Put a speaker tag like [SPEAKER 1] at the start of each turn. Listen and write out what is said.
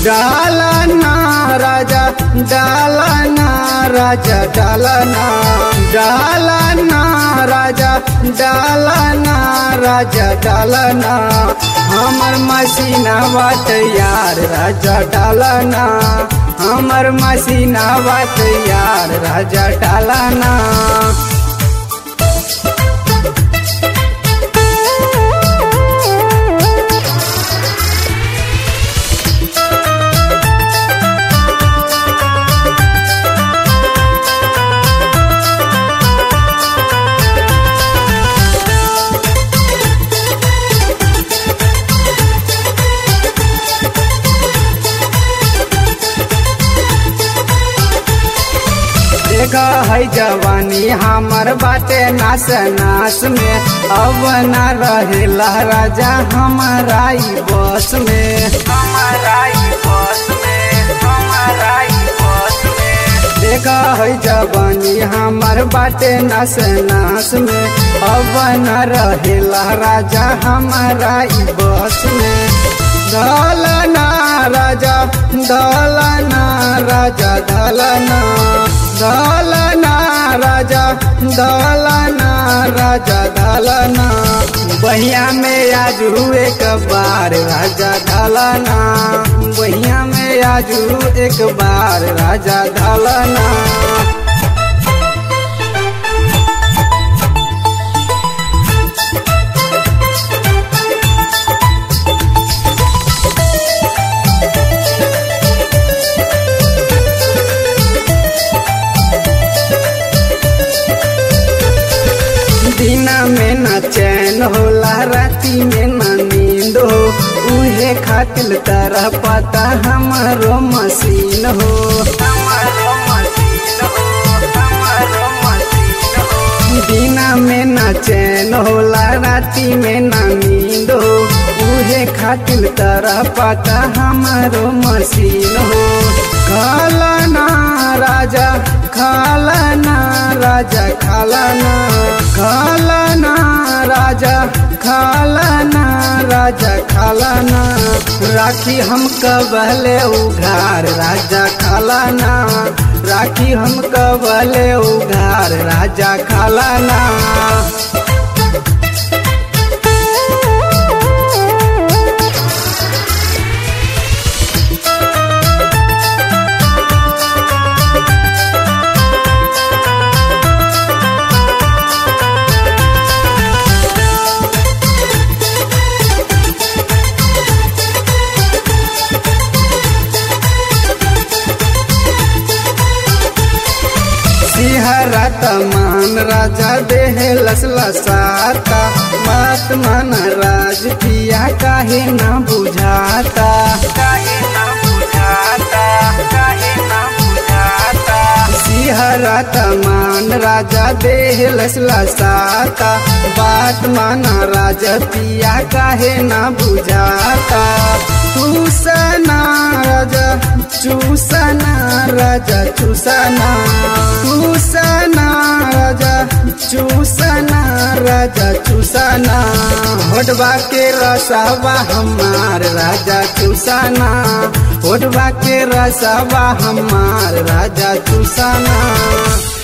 [SPEAKER 1] डालना राजा डालना राजा डालना डालना राजा डालना राजा डालना हमर मसीना बात यार राजा डालना हमर मसीना बात यार राजा डालना देखा है जवानी हमर बाटे नास नास में अब न रहेला राजा हमारा ई बस में हमारा ई बस में हमारा ई बस में देखा है जवानी हमर बाटे नास नास में अब न रहेला राजा हमारा ई बस में दलना राजा दलना राजा दलना दलना राजा दलना राजा दलना बहिया में आज एक बार राजा दलना बहिया में आज एक बार राजा दलना दिना में न चैन होला राती में न नींद हो उहे खातिल तरह पता हमारो मशीन हो हमारो मशीन हो हमारो मशीन हो दिना में न चैन होला राती में न नींद हो उहे खातिल तरह पता हमारो मशीन हो खालना राजा खालना राजा खालना खालना राजा खालना राजा खालना राखी हम कबले उघार राजा खालना राखी हम कबले उघार राजा खालना सिहरत मान राजा देह लसला साता बात मन राज पिया काहे ना बुझाता काहे ना बुझाता काहे ना बुझाता सिहरत मान राजा देह लसला साता बात माना राजा पिया काहे ना बुझाता तू सना राजा चूसना राजा चूसना चूसना राजा चूसना राजा चूसना होटबा के रसवा हमार राजा चूसना होटबा के रसवा हमार राजा चूसना